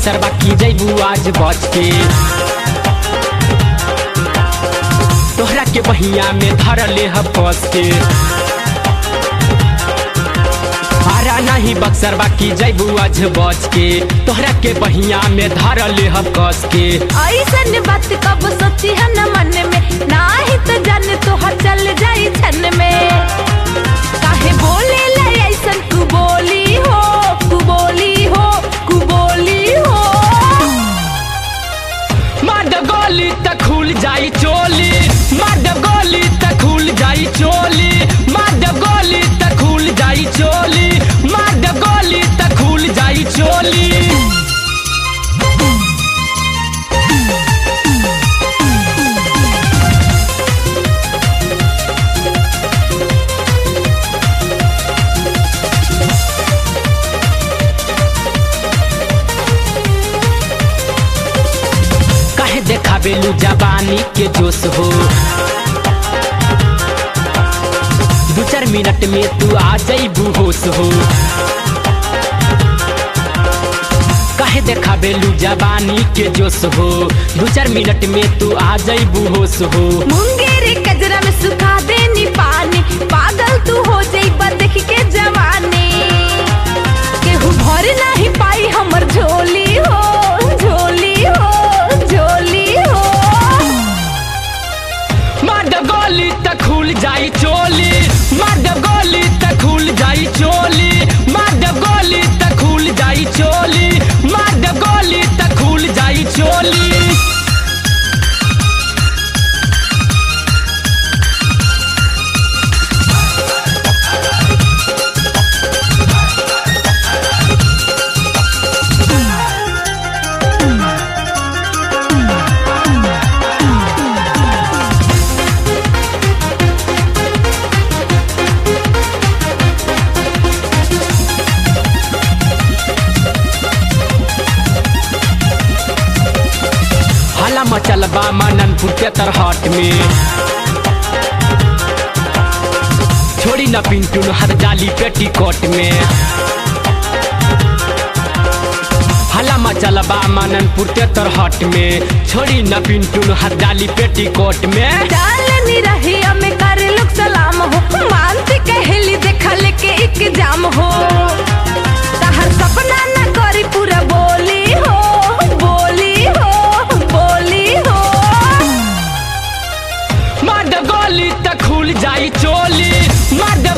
बक्सर बाकी जैबू आज बच के तोहरा के बहिया में धर ले हस के आरा नहीं बक्सर बाकी जैबू आज बच के तोहरा के बहिया में धर ले हस के ऐसन बात कब सोची है न मन में ना ही तो जाने तो हर चल जाई छन में काहे बोले ले ऐसन कु बोली हो कु बोली हो कु बोली हो मर्द गोली त खुल जाई चोली मर्द गोली त खुल जाई चोली मर्द गोली त खुल जाई चोली मर्द गोली त खुल जाई चोली काहे देखाबेलू जवानी के जोश हो दू चार मिनट में तू आ जाइबू होश हो काहे देखाबेलू जवानी के जोश हो दू चार मिनट में तू आ जाइबू होश हो मुंगेरी कजरा में सुखा देनी पानी पागल तू हो जाई देख के जवानी केहू भर नहीं पाई हमर झोली हो झोली हो झोली हो मर्द गोली त खुल जाई चोली मर्द गोली त खुल जाई चोली मर्द गोली त खुल जाई चोली मर्द गोली त खुल जाई चोली हला मचल बा मननपुर के तरहट में छोड़ी न पिंटू न हर जाली पेटीकोट में हला मचल बा मननपुर के तरहट में छोड़ी न पिंटू न हर जाली पेटीकोट में डालनी रही हमें कर लोग सलाम हो मानती कहली देखल के एग्जाम हो तहर सपना न करी पूरा बोली हो बोली हो बोली हो मर्द गोली त खुल जाई चोली मर्द